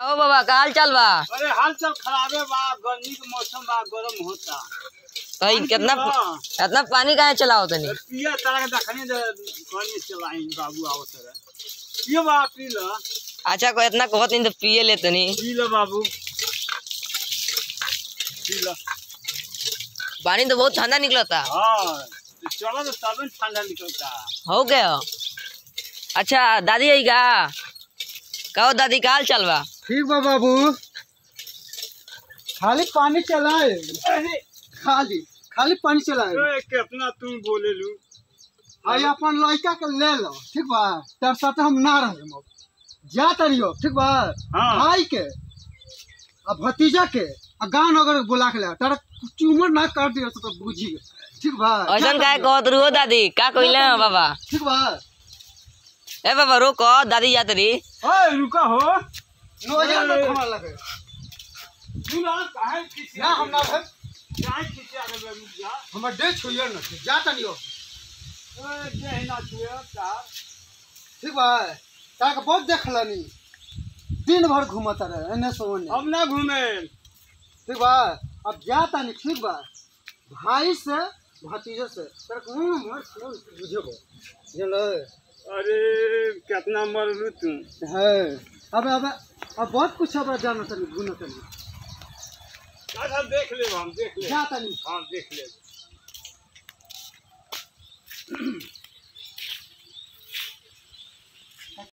ओ बाबा का हाल चाल बा अरे हाल चाल खराबे बा गर्मी के मौसम बा गरम होता कहीं कितना हाँ। कितना पानी काहे चलाओ तनी पिया तारा के देखनी जे पानी चलाई बाबू आवत रहे पियो बा पी ल अच्छा को इतना कहत नहीं तो पिए ले तनी पी ल बाबू पी ल पानी तो बहुत ठंडा निकलता हाँ तो चलो तो तब ठंडा निकलता हो गया अच्छा दादी आई का कहो दादी का हाल चाल बा ठीक बा बाबू खाली पानी चलाए अरे खाली खाली पानी चलाए ए, कितना तुम बोले लू आई अपन लड़का के ले लो ठीक बा तेरे साथ हम ना रहे अब जा तरियो ठीक बा हाँ। भाई के आ भतीजा के आ गाँव नगर के बुला के ले तारा चूमर ना कर दियो तो बुझी ठीक बा ऐसा काहे कहत रहो दादी का कइले हैं बाबा ठीक बा ए बाबा रोको दादी जात रही ओए रुका हो नो हजार ना हमारा लगे तू ना काहे किसी ना हम ना भाई काहे किसी आगे में रुक जा हमर डे छोइयो ना जा तनियो ए जे ना छुए तार ठीक बा तारा के बहुत देखलनी दिन भर घूमत रहे एने से ओने हम ना घूमे ठीक बा अब जा तानी ठीक बा भाई से भतीजे से तेरे को मर फोन बुझेबो चलो अरे कितना मरलू तू है अब अब अब बहुत कुछ अब जाना तनी गुना तनी अच्छा देख ले हम देख ले जा तनी हाँ देख ले